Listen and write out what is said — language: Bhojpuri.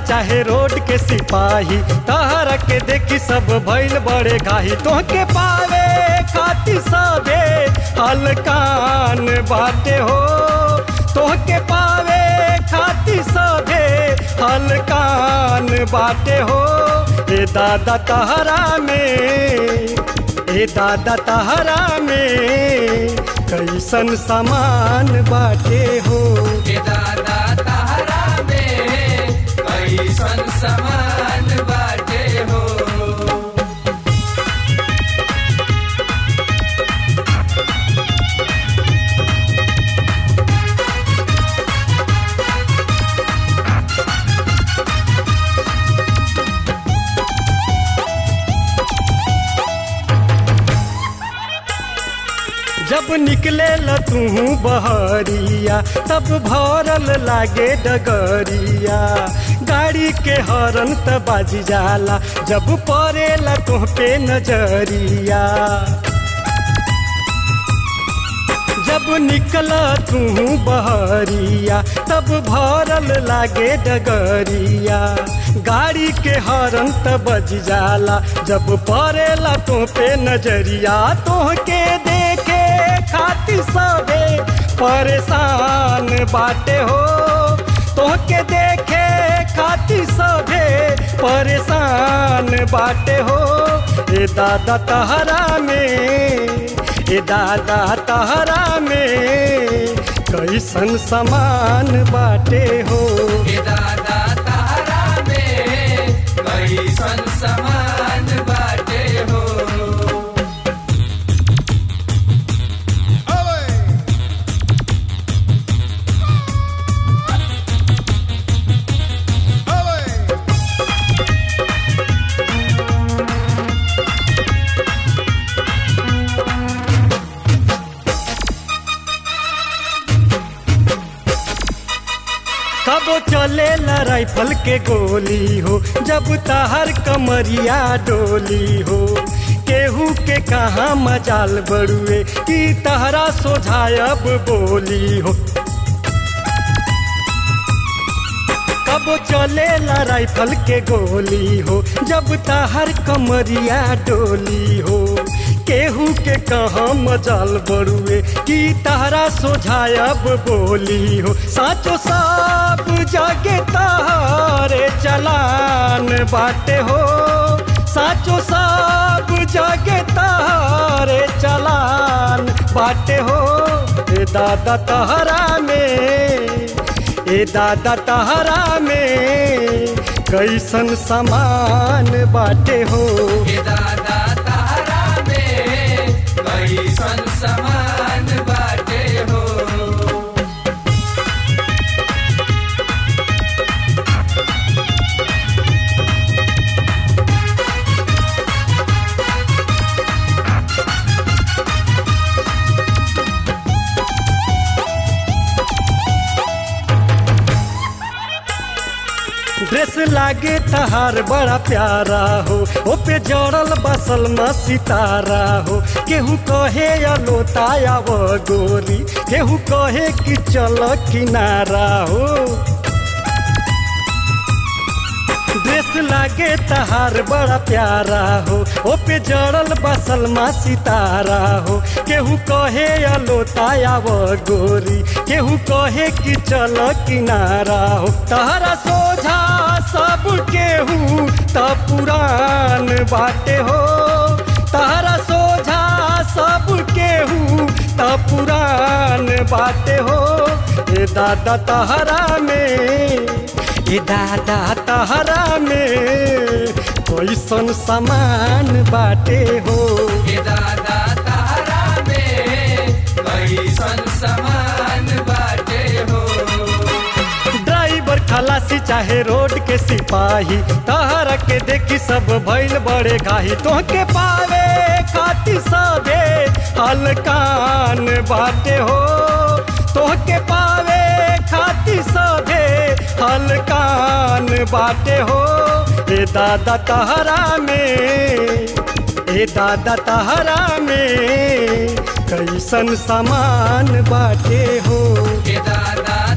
चाहे रोड के सिपाही तहरा के देखी सब भइल बड़े घाही तोहके पावे खाती सबे हलकान बाटे हो तोहके पावे खाती सबे हलकान बाटे हो ए दादा तहरा में ए दादा तहरा में कैसन सामान बाटे हो के दादा तारा में कैसन समान बाटे हो जब निकले ल तू बहरिया तब भरल लागे डगरिया गाड़ी के हरन त बाजी जाला जब पड़ेला तुह पे नजरिया जब निकल तू बहरिया तब भरल लागे डगरिया गाड़ी के हरन त बज जाला जब पड़ेला तो पे नजरिया तोहके देखे खातिर सबे परेशान बाटे हो तोहके देखे खातिर सबे परेशान बाटे हो ए दादा तहरा में ए दादा तहरा में कैसन समान बाटे हो के दादा तारा में कैसन समान बाटे हो कबो चले राइफल के गोली हो जब तहर कमरिया डोली हो केहू के कहाँ मजाल बड़ुए कि तहरा सोझायब बोली हो कबो चले राइफल के गोली हो जब तहर कमरिया डोली हो केहू के कहाँ मजाल बड़ुए कि तहरा सोझायब बोली हो साचो सब जगे तहरे चलान बाटे हो साचो सब जगे तहरे चलान बाटे हो ए दादा तहरा में ए दादा तहरा में कैसन समान बाटे हो के दादा तारा में कैसन समान बाटे हो ड्रेस लागे तहार बड़ा प्यारा हो ओ पे जड़ल बसल म सितारा हो केहू कहे अलोताया वो गोरी केहू कहे कि चल किनारा हो ड्रेस लागे तहार बड़ा प्यारा हो ओ पे जड़ल बसल मा सितारा हो केहू कहे अलोताया वो गोरी केहू कहे कि चल किनारा हो तहरा सोझा सब केहू त पुरान बाटे हो तहरा सोझा सब केहू त पुरान बाटे हो ए दादा तहरा में ए दादा तहरा में कैसन सामान बाटे हो के दादा तारा में कैसन समान बाटे हो ड्राइवर खलासी चाहे रोड के सिपाही तहरा के देखी सब भइल बड़े घाही तोहके पावे खाती सबे हलकान बाटे हो तोहके पावे खाती सबे हलकान बाटे हो ए दादा तहरा में ए दादा तहरा में कैसन सामान बाटे हो के दादा